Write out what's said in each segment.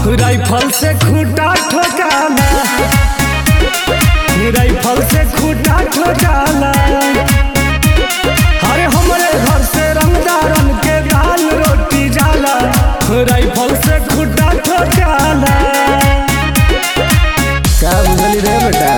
rifle से खूटा ठोकाला rifle से खूटा ठोकाला अरे हमरे घर से रंगदारन के दाल रोटी जाला राइफल से खूटा ठोकाला का बुझली रे बेटा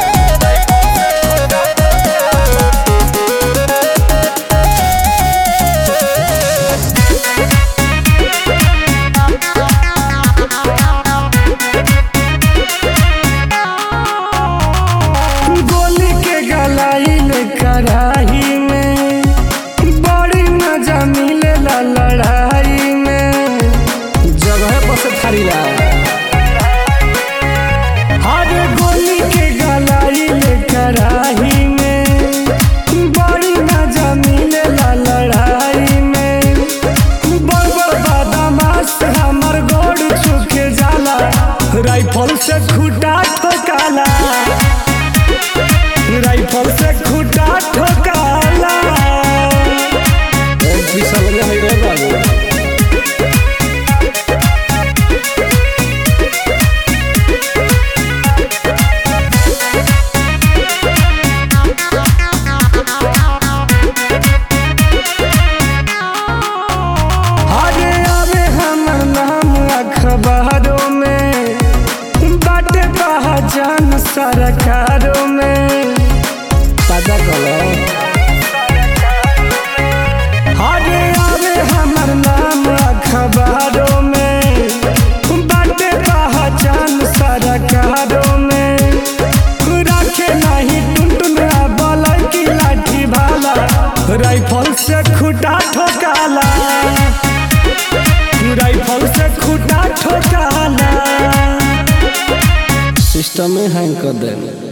गोली के गलाइल कढ़ाई में बड़ी मजा मिलेला लड़ाई में जगह पर से थारी ला हर गोली के गलाइल कढ़ाई में बड़ी मजा मिलेला लड़ाई में बड़ बड़ बदमाश हमर गोड़ छुके जाला राइफल से खूटा ठोकाला राइफल से खूटा ठोकाला एक भी समझ में रे बाबू आगे आवे हमर नाम अखबारों में बाटे पहचान सरकारों में पता करो आगे आवे हमर नाम अखबारों में बाटे पहचान सरकारों में रखे नहीं टुनटुन बलई की लाठी भाला राइफल से खूटा ठोकाला राइफल से खूटा ठोकाला सिस्टम में हैंग कर देंगे